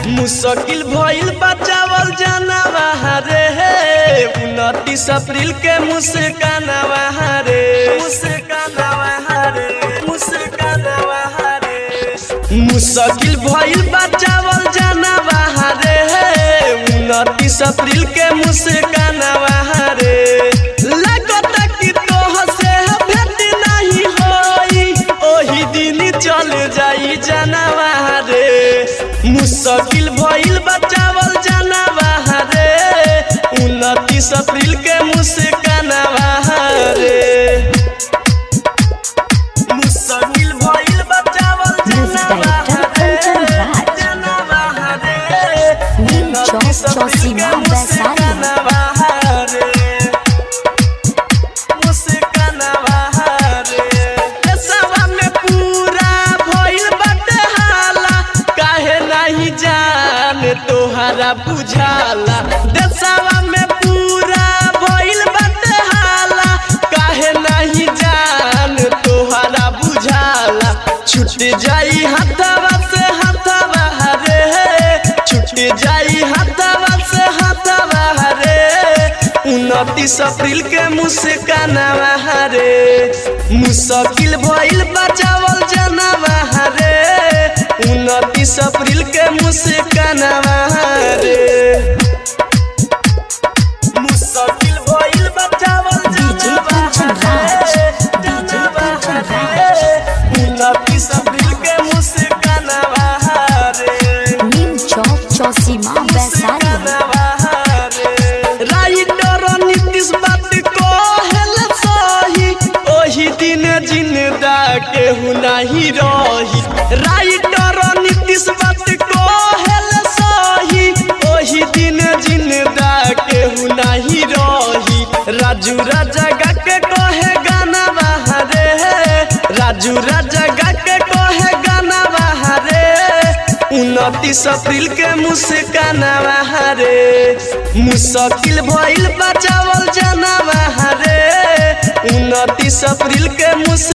मुश्किल भइल बचावल जानवा रे उनतीस अप्रैल के मुस्कानवा रे मुस्कानवा रे मुस्कानवा रे मुश्किल भइल बचावल जानवा रे उनतीस अप्रैल के मुस्कानवा रे लागत कि तोह से भेट नहीं होई ओही दिन चल जाई जानवा रे मुश्किल भइल बचावल जानवा रे उनतीस अप्रैल के मुस्कानवा रे मुश्किल भइल बचावल Music director Kanchan Raj. जानवा रे Neem Chowk Chौसीमा वैशाली तोहरा बुझाला देशवा में पूरा भइल बाटे हाला काहे नहीं जान तोहरा बुझाला छूट जाई हाथवा से हाथवा रे छूट जाई हाथवा से हाथवा रे उनतीस अप्रैल के मुस्कानवा रे मुश्किल भइल बचावल जनवा रे उनतीस अप्रैल के मुस्कानवा रे मुश्किल भइल बचावल DJ Kanchan Raj. DJ Kanchan Raj. उनतीस अप्रैल के मुस्कानवा रे नीम चौक चौसीमा वैशाली राइटर नीतीश बात कहल सही ओही दिन जिंदा केहू नहीं रही राइटर नीतीश बात कहल सही ओही दिन जिंदा केहू नहीं रही राजू राजा गा के कहे गाना रे राजू राजा गा के कहे गाना रे उनतीस अप्रैल के मुस्कानवा रे मुश्किल भइल बचावल जानवा रे उनतीस अप्रैल के मुस